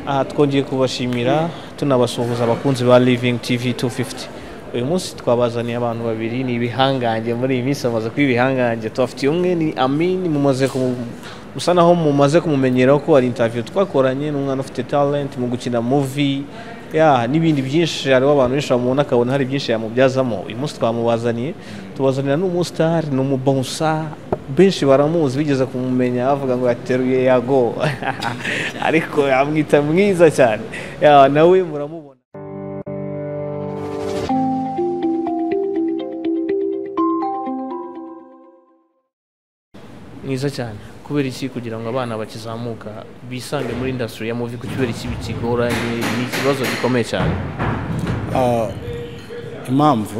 aha twongeye kubashimira tunabasuhuza abakunzi ba living tv 250 uyu munsi twabazaniye abantu babiri ni ibihangange muri iyi minsi bamaze kuba ibihangange tubafitiye umwe ni amini mumaze kumu- musa naho mumaze kumumenyeraho ko hari interview twakoranye n'umwana ufite talent mu gukina movie ya n'ibindi byinshi hariho abantu benshi bamubona akabona hari byinshi yamubyazamo uyu munsi twamubazaniye tubazanira n'umusitari n'umubonsa benshi baramuzi bigeze kumumenya bavuga ngo yateruye yago ariko yamwita mwiza cyane Ya, nawe muramubona mwiza cyane kubera iki kugira ngo abana bakizamuka bisange muri indasitiri ya muvi kubera iki bikigoranye ni ikibazo gikomeye cyane Ah, impamvu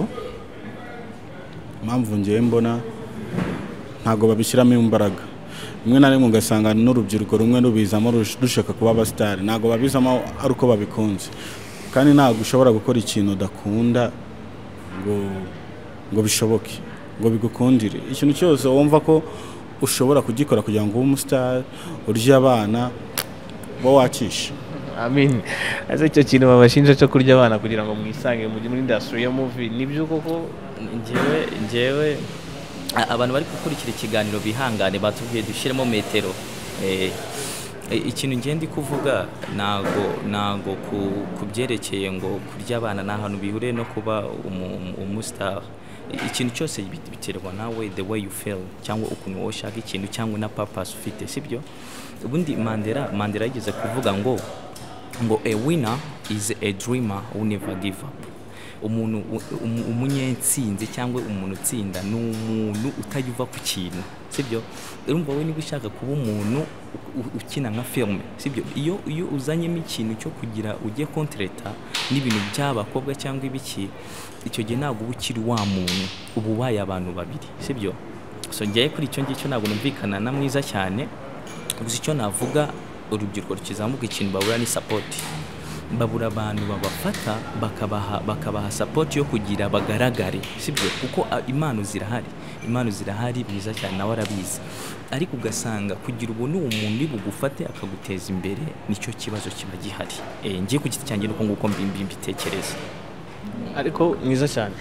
impamvu ngewe mbona ntabwo babishyiramo imbaraga rimwe na rimwe ugasanga n'urubyiruko rumwe rubizamo rush- rushaka kuba abasitari ntabwo babizamo ari uko babikunze kandi ntabwo ushobora gukora ikintu udakunda ngo ngo bishoboke ngo bigukundire ikintu cyose wumva ko ushobora kugikora kugira ngo ube umusitari urye abana uba wakishe amin ese icyo kintu babashinja cyo kurya abana kugira ngo mwisange mujye muri indasitiri ya muvi nibyo koko njyewe njyewe a- abantu bari gukurikira ikiganiro bihangane batubwiye dushyiremo metero Eh, eh, ikintu ngenda kuvuga ntago ntago ku ku byerekeye ngo kurya abana nta hantu bihuriye no kuba umu- umusitari I- ikintu cyose bit- biterwa nawe the way you feel cyangwa ukuntu wowe ushaka ikintu cyangwa na purpose ufite sibyo ubundi mandela mandela yigeze kuvuga ngo ngo a winner is a dreamer who never give up umuntu u- umu- umunyensinzi cyangwa umuntu utsinda ni umuntu utayuva ku kintu sibyo urumva we niba ushaka kuba umuntu u- u- ukina nka filime sibyo iyo iyo uzanyemo ikintu cyo kugira ujye kontereta n'ibintu by'abakobwa cyangwa ibiki icyo gihe ntabwo uba ukiri wa muntu uba ubaye abantu babiri sibyo so ngewe kuri icyo ngicyo ntabwo numvikana na mwiza cyane gusa icyo navuga urubyiruko rukizamuka ikintu babura ni sapoti babura abantu babafata bakabaha bakabaha support yo kugira bagaragare sibyo kuko a- impano zirahari impano zirahari byiza cyane nawe arabizi ariko ugasanga kugira ubu ni umuntu uri bugufate akaguteza imbere nicyo kibazo kiba gihari eh ngiye ku giti cyanjye nuko nguko mbi- mbi- mbitekereza ariko mwiza cyane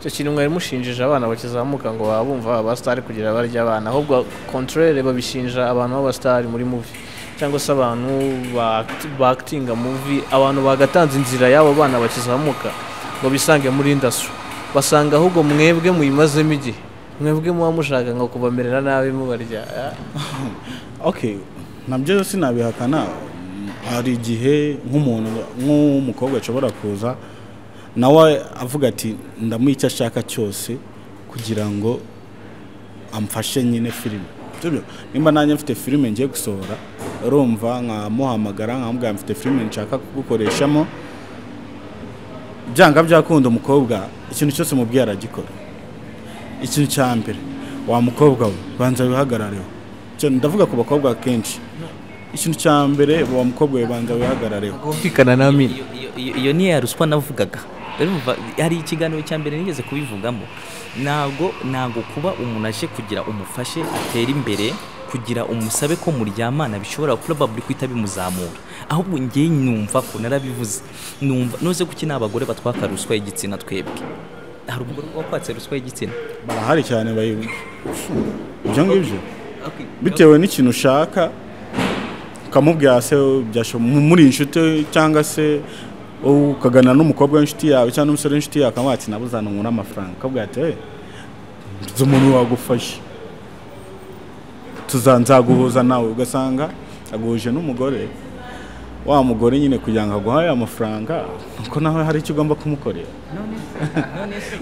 icyo kintu mwari mushinjije abana bakizamuka ngo baba bumva abasitari kugira barya abana ahubwo kontorere babishinja abantu b'abasitari muri muvi cyangwa se abantu ba- bakitinga muvi abantu bagatanze inzira y'abo bana bakizamuka ngo bisange muri indasitiri basanga ahubwo mwebwe muyimazemo igihe mwebwe muba mushaka ngo kubamerera nabi mubarya okay nabyo sinabihakana hari igihe nk'umuntu nk'umukobwa ashobora kuza nawe avuga ati ndamuha icyo ashaka cyose kugira ngo amfashe nyine filime Sibyo? nimba nanjye mfite filime ngiye gusohora urumva nkamuhamagara nkamubwira mfite filime nshaka kugukoreshamo byanga byakunda umukobwa ikintu cyose umubwiye aragikora ikintu cya mbere wa mukobwa we banza wihagarareho Icyo ndavuga ku bakobwa kenshi ikintu cya mbere wa mukobwa we banza wihagarareho kumvikana na mini Iyo- iyo- iyo- iyo niyo ya ruswa navugaga urumva hari ikiganiro cya mbere nigeze kubivugamo ntabwo ntabwo kuba umuntu aje kugira umufashe atere imbere kugira umusabe ko muryamana bishobora probably kuhita bimuzamura ahubwo ngewe numva ko narabivuze numva noze kuki n'abagore batwaka ruswa y'igitsina twebwe hari umugore wakwatse ruswa y'igitsina barahari cyane bayibu ibyo ngibyo Okay. bitewe n'ikintu ushaka ukamubwira se byasho- mu- muri inshuti cyangwa se wowe ukagana n'umukobwa w'inshuti yawe cyangwa n'umusore w'inshuti yawe akamwatsi nabuzana umuntu amafaranga akabwira ati "Eh, nzi umuntu wagufasha tuzanzaguhuza nawe ugasanga aguhuje n'umugore wa mugore nyine kugira ngo aguhaye amafaranga nuko nawe hari icyo ugomba kumukorera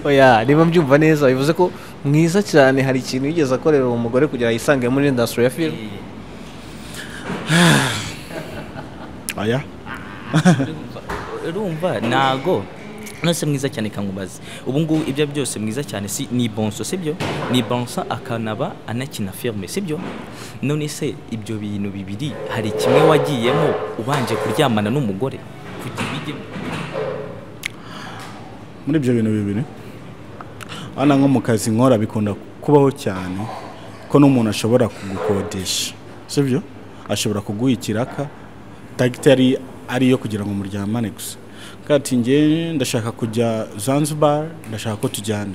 oya niba mbyumva neza bivuze ko mwiza cyane hari ikintu yigeze akorera uwo mugore kugira yisange muri indasitiri ya filime aya urumva ntago nose mwiza cyane kangubaze ubu ngubu ibyo byose mwiza cyane si ni bonso sibyo ni bonso akanaba anakina filime sibyo none se ibyo bintu bibiri hari kimwe wagiyemo ubanje kuryamana n'umugore kugira ibijyemo muri ibyo bintu bibiri hano nko mu kazi nkora bikunda kubaho cyane ko n'umuntu ashobora kugukodesha sibyo ashobora kuguha ikiraka tagitari ari iyo kugira ngo muryamane gusa kandi ati ngewe ndashaka kujya zanzibar ndashaka ko tujyana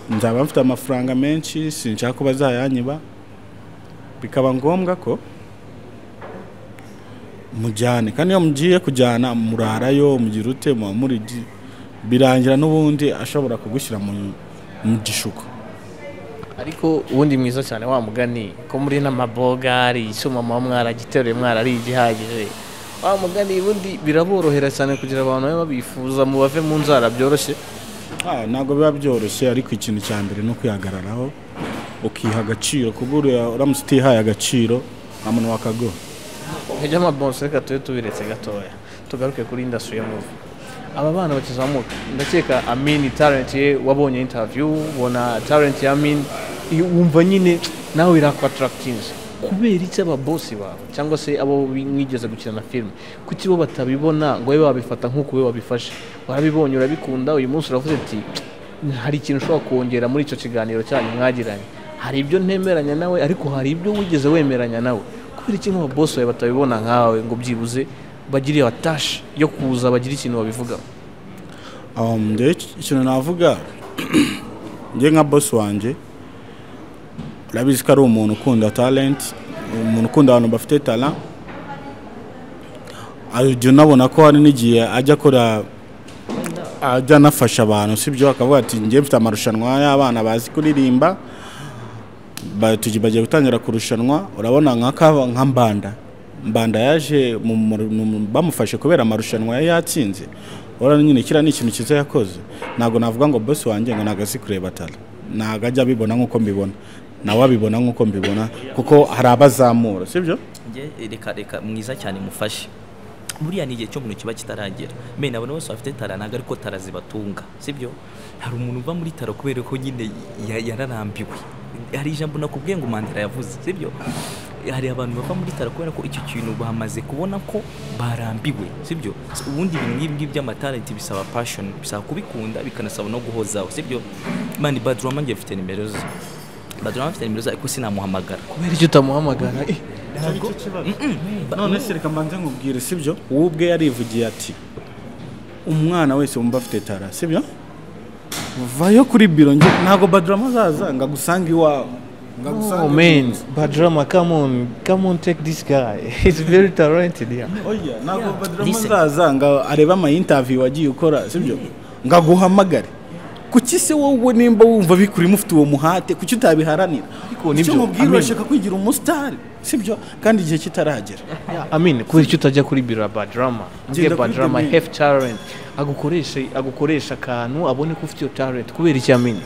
nzaba mfite amafaranga menshi sinshaka ko bazayanyiba bikaba ngombwa ko mujyane kandi iyo mugiye kujyana murarayo mugira ute muba muri birangira n'ubundi ashobora kugushyira mu mu gishuko ariko ubundi mwiza cyane wa mugani ko muri n'amabogari icyuma muba mwaragiteruye mwarariye igihagije wa mugani ubundi biraborohera cyane kugira abantu babe babifuza mu bave mu nzara byoroshye Ah, ntabwo biba byoroshye ariko ikintu cya mbere ni ukwihagararaho ukiha agaciro kuba uriya uramutse utihaye agaciro nta muntu wakaguha nkajya amabonso reka tube tubiretse gatoya tugaruke kuri indasitiri yo muvi aba bana bakizamuka ndakeka amini talenti ye wabonye intaviyu ubona talenti ya amini iyo wumva nyine nawe irakwatarakitinze kubera iki aba bosi bawe cyangwa se abo mwigeze gukina na filime kuki bo batabibona ngo babe babifata nk'uko we wabifashe warabibonye urabikunda uyu munsi uravuze ati hari ikintu ushobora kongera muri icyo kiganiro cyanyu mwagiranye hari ibyo ntemeranya nawe ariko hari ibyo wigeze wemeranya nawe kubera iki nk'aba bosi bawe batabibona nkawe ngo byibuze bagire iyo tashi yo kuza bagire ikintu babivugaho Um, ndewe iki- ikintu navuga njye nka bosi wanjye urabizi ko ari umuntu ukunda talenti umuntu ukunda abantu bafite tara jya unabona ko hari n'igihe ajya akora ajya anafasha abantu sibyo akavuga ati njye mfite amarushanwa y'abana bazi kuririmba ba- tugi- bagiye gutangira kurushanwa urabona nka kava- nka mbanda mbanda yaje mu- mu- mu- bamufashe kubera amarushanwa yari yatsinze urabona nyine kiriya ni ikintu cyiza yakoze ntabwo navuga ngo bosi wanjye ngo ntabwo azi kureba tara ntabwo ajya abibona nk'uko mbibona nawe abibona nk'uko mbibona kuko hari abazamura sibyo Nge- reka reka mwiza cyane mufashe buriya ni igihe cyo umuntu kiba kitaragera mena abantu bose bafite tara ntabwo ariko tara zibatunga sibyo hari umuntu uva muri tara kubera ko nyine ya- yararambiwe hari ijambo nakubwiye ngo mandela yavuze sibyo hari abantu bava muri tara kubera ko icyo kintu bamaze kubona ko barambiwe sibyo S- ubundi ibintu nk'ibi ngibi by'amatalenti bisaba passion bisaba kubikunda bikanasaba no guhozaho sibyo mani badurama ngiye mfite nimero ze badurama mfite nimero ze ariko sinamuhamagara kubera iki utamuhamagara Eh, none se reka mbanze nkubwire sibyo wowe ubwe yarivugiye ati umwana wese wumva afite tara sibyo vayo kuri biro njye ntabwo badurama azaza ngo agusanga iwawe ngo agusange oh ku man nzu. badrama come on come on take this guy he's very talented yeah. oya ntabwo badurama listen. azaza ngo arebe ama interview wagiye ukora sibyo ngo aguhamagare kuki se wowe nimba wumva bikurimo ufite uwo muhate kuki utabiharanira Ariko nibyo, icyo mubwira amen. urashaka kwigira umusitari sibyo kandi igihe kitaragera Yeah, I mean kubera icyo utajya kuri biro ya badrama ugiye Genda kuri badrama The Mail. have talent agukoreshe agukoresha akantu abone ko ufite iyo talent kubera iki amini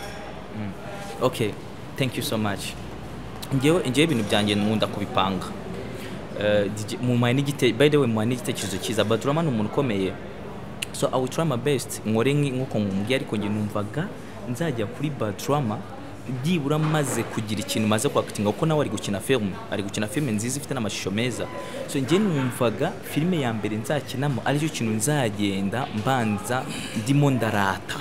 okay thank you so much ngewe ngewe ibintu byanjye nkunda kubipanga Eh, DJ mumuhaye n'igite by the way mumuhaye n'igitekerezo cyiza badurama ni umuntu ukomeye so i will try my best nkore nki- nk'uko mumubwiye ariko njye numvaga nzajya kuri badurama byibura maze kugira ikintu maze kwakitinga kuko nawe ari gukina filime ari gukina filime nziza ifite n'amashusho meza so njye numvaga filime ya mbere nzakinamo aricyo kintu nzagenda mbanza ndimo ndarata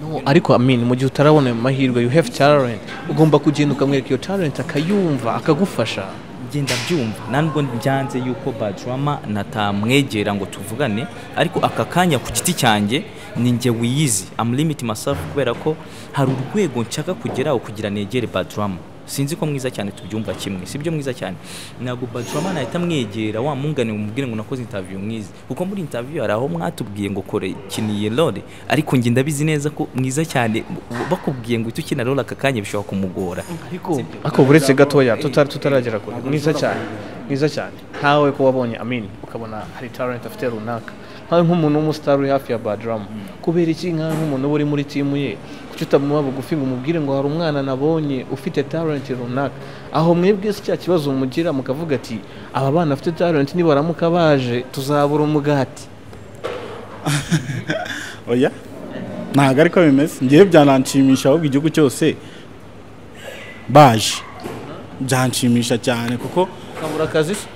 No, ariko amini mu gihe utarabona ayo mahirwe you have talent ugomba kugenda ukamwereka iyo talent akayumva akagufasha ngenda byumva ntabwo byanze yuko badrama natamwegera ngo tuvugane ariko aka kanya ku giti cyanjye ni njye wiyizi amulimiti masafu kubera ko hari urwego nshaka kugeraho kugira negere badrama sinzi ko mwiza cyane tubyumva kimwe sibyo mwiza cyane ntabwo badrama nahita mwegera wa mungane mubwire ngo nakoze interview mwiza kuko muri interview hari aho mwatubwiye ngo kore ikiniye role ariko njye ndabizi neza ko mwiza cyane bakubwiye ngo uhite ukina role aka kanya bishobora kumugora ariko ariko buretse gatoya tutari tutaragera kure mwiza cyane mwiza cyane nkawe ko wabonye amini ukabona hari talent afite runaka nkawe nk'umuntu w'umusitari uri hafi ya badrama kubera iki nkawe nk'umuntu uba uri muri timu ye kuki utamuba bugufi ngo umubwire ngo hari umwana nabonye ufite talent runaka aho mwebwe se cya kibazo mugira mukavuga ati aba bana bafite talent nibaramuka baje tuzabura umugati oya ntabwo ariko bimeze ngewe byananshimisha ahubwo igihugu cyose baje byanshimisha cyane kuko ukabura akazi se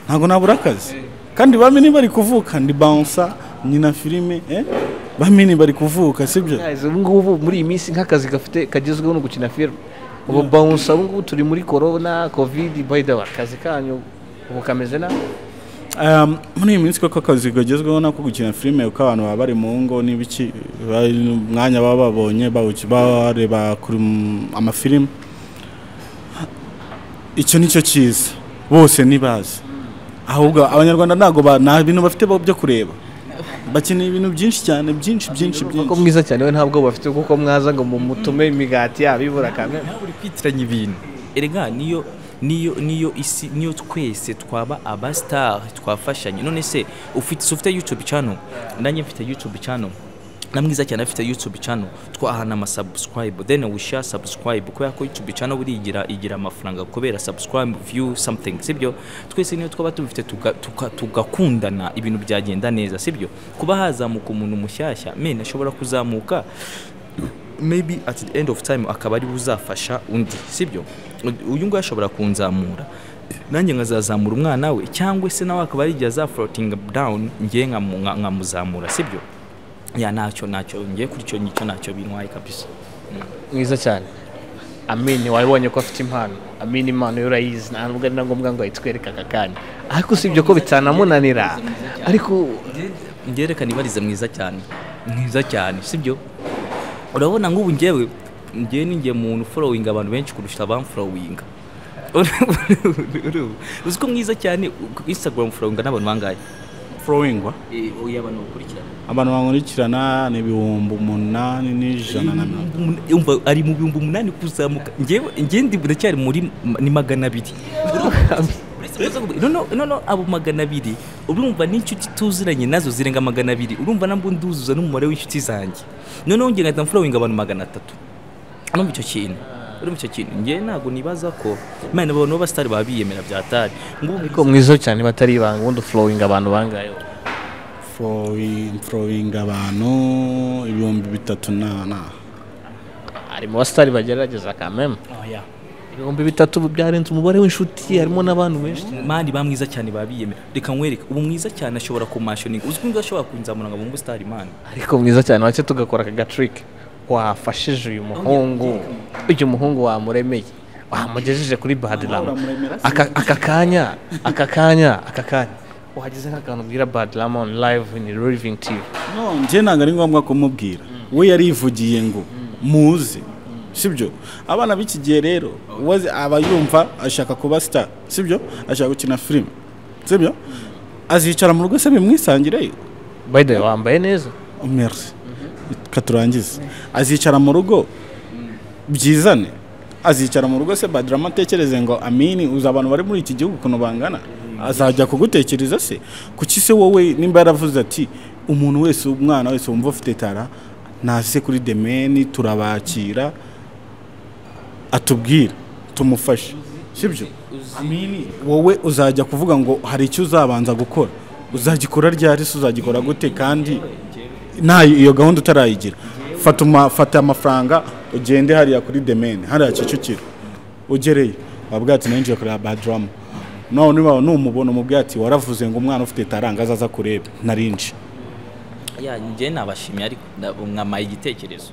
ntabwo nabura akazi kandi bamini bari kuvuka ni bansa nyina filime eh? bamini bari kuvuka sibyo Guys, ubu ngubu muri iyi minsi nk'akazi gafite kagezweho no gukina filime ubu bawunsa ubu ngubu turi muri corona covid by the way akazi kanyu ubu kameze nabi Um, muri iyi minsi koko akazi kagezweho nako gukina filime kuko abantu baba bari mu ngo n'ibiki bari mu mwanya baba babonye bawuki- bareba kuri m- amafilime icyo ni cyo cyiza bose ntibazi ahubwo abanyarwanda ntabwo ba- nta bintu bafite bo- byo kureba bakeneye ibintu byinshi cyane byinshi byinshi ko byinshi mwiza cyane we ntabwo bafite kuko mwaza ngo mumutume imigati yabo ibura kamwe nawe uri kwitiranya ibintu erega niyo niyo niyo isi niyo twese twaba abasitari twafashanya none se ufite se ufite yutube cano nanjye mfite yutube cano na mwiza cyane afite yutube cano twahana amasabusikarayibu deni wishyura sabusikarayibu kubera ko yutube cano buriya igira igira amafaranga kubera sabusikarayibu viyu samutingi sibyo twese niyo twaba tubifite tuga- tuka- tugakundana ibintu byagenda neza sibyo kuba hazamuka umuntu mushyashya mena ashobora kuzamuka maybe at the end of time akaba ari we uzafasha undi sibyo uyu nguyu ashobora kunzamura nanjye nkazazamura umwana we cyangwa se nawe akaba yarigiye azaforotinga down ngewe nkamu- nka- nkamuzamura sibyo ya ntacyo ntacyo ngewe kuri icyo ngicyo ntacyo bintwaye kabisa mwiza cyane amini wabonye ko afite impano amini impano yo urayizi nta nubwo ari na ngombwa ngo ayitwereke aka kanya ariko usibye ko bitanamunanira ariko ngewe reka nibarize mwiza cyane mwiza cyane sibyo urabona nk'ubu ngewe ngewe ni nge muntu uforowinga abantu benshi kurusha abamforowinga uzi ko mwiza cyane instagram forowinga n'abantu bangahe forowingwa uyu abantu bakurikirana abantu bankurikirana ni ibihumbi umunani n'ijana na mirongo yumva ari mu bihumbi umunani kuzamuka ngewe ngewe ndi ndacyari muri ma- ni magana abiri Uretse kuza kuvuga- no, no, no, no, abo magana abiri urumva n'inshuti tuziranye nazo zirenga magana abiri urumva nabwo nduzuza n'umubare w'inshuti zanjye noneho ngewe ngahita mfurowinga abantu magana atatu urumva icyo kintu urumva icyo kintu ngewe ntabwo nibaza ko imana abantu b'abasitari baba biyemera bya tari ngubu ariko mwiza cyane batari ibanga ubundi flowing abantu bangayo forowinga abantu ibihumbi bitatu na na hari mu basitari bagerageza kameme oya ibihumbi bitatu byarenze umubare w'inshuti harimo n'abantu benshi mani ba mwiza cyane baba biyemera reka nkwereke ubu mwiza cyane ashobora kumashoninga uzwi ngo ashobora kunzamura ngo abumve sitari mani ariko mwiza cyane wacye tugakora aka gatirike wafashije uyu muhungu uyu muhungu wamuremeye wamugejeje kuri badirama aka aka kanya aka kanya aka kanya wagize nk'akantu ubwira badirama on live in living tv njye ntabwo ari ngombwa kumubwira we yarivugiye ngo muze sibyo abana b'iki gihe rero uwazi- aba yumva ashaka kuba sita sibyo ashaka gukina filime sibyo azicara mu rugo se bimwisangire by the way wambaye neza merci reka turangize azicara mu rugo byizane azicara mu rugo se badirama atekereze ngo amini uzi abantu bari muri iki gihugu ukuntu bangana azajya kugutekereza se kuki se wowe nimba yaravuze ati umuntu wese umwana wese wumva ufite tara naze kuri demeni turabakira atubwira tumufashe sibyo amini wowe uzajya kuvuga ngo hari icyo uzabanza gukora uzagikora ryari se uzagikora gute kandi nta iyo gahunda utarayigira fata uma- fata amafaranga ugende hariya kuri demene hariya kicukiro ugereyo wabwira ati ninjiye kureba badrama nawe niba numubona umubwira ati waravuze ngo umwana ufite taranga azaza kureba narinji ya njye nabashimiye ariko nabo mwamaye igitekerezo